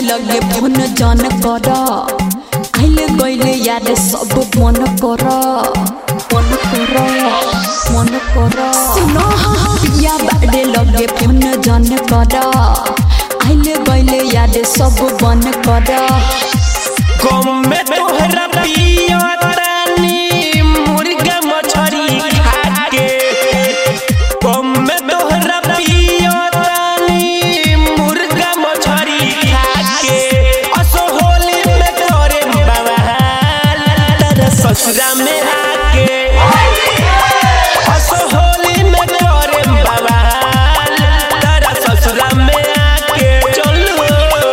लगे फोन जन कर आइले गइले याद सब मन कर मन कर मन कर सुनो पिया बाडे लगे फोन जन कर आइले गइले याद सब मन कर गम में तोहरा पिया तानी मुर्गा मछरी खाके गम में तोहरा पिया तानी मुर्गा मछरी खाके असो होली में करे बवाल तेरे ससुरा में आके असो होली में करे बवाल तेरे ससुरा में आके चलो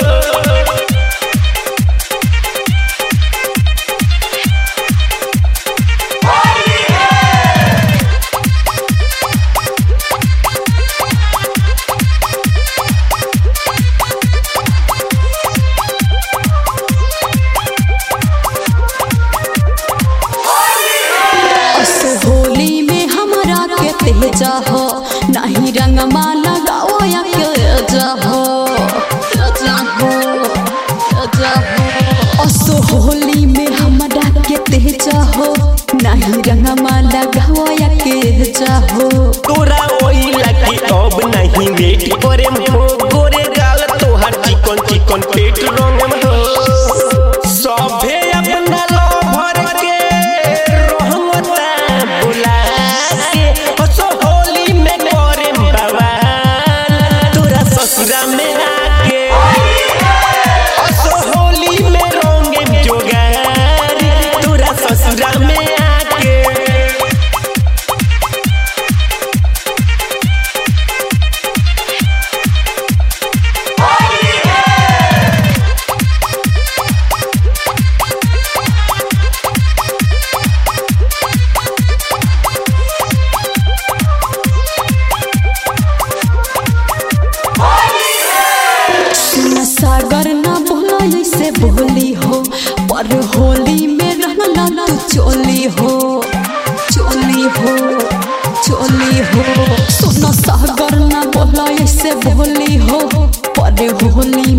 अस होली में हमारा के तेजा हो नहीं रंगमा लगाओ या के जा हो जा हो जा हो अस होली में हमारा के तेजा हो नहीं रंगमा लगाओ या के जा हो तोरा ओई लगी अब नहीं वेट करे हो गोरे गाल तोहर चिकन चिकन पेट रंग में हो सभे अपना लवर के रहमता बुला के हसो होली में करे बवाल तोरा ससुरा में आके हसो होली में रंगे जोगार तोरा ससुरा में आके सुन सागर ना बोला ऐसे बोली हो पर होली में रहना तू चोली हो चोली हो चोली हो सुन सागर ना बोला ऐसे बोली हो पर होली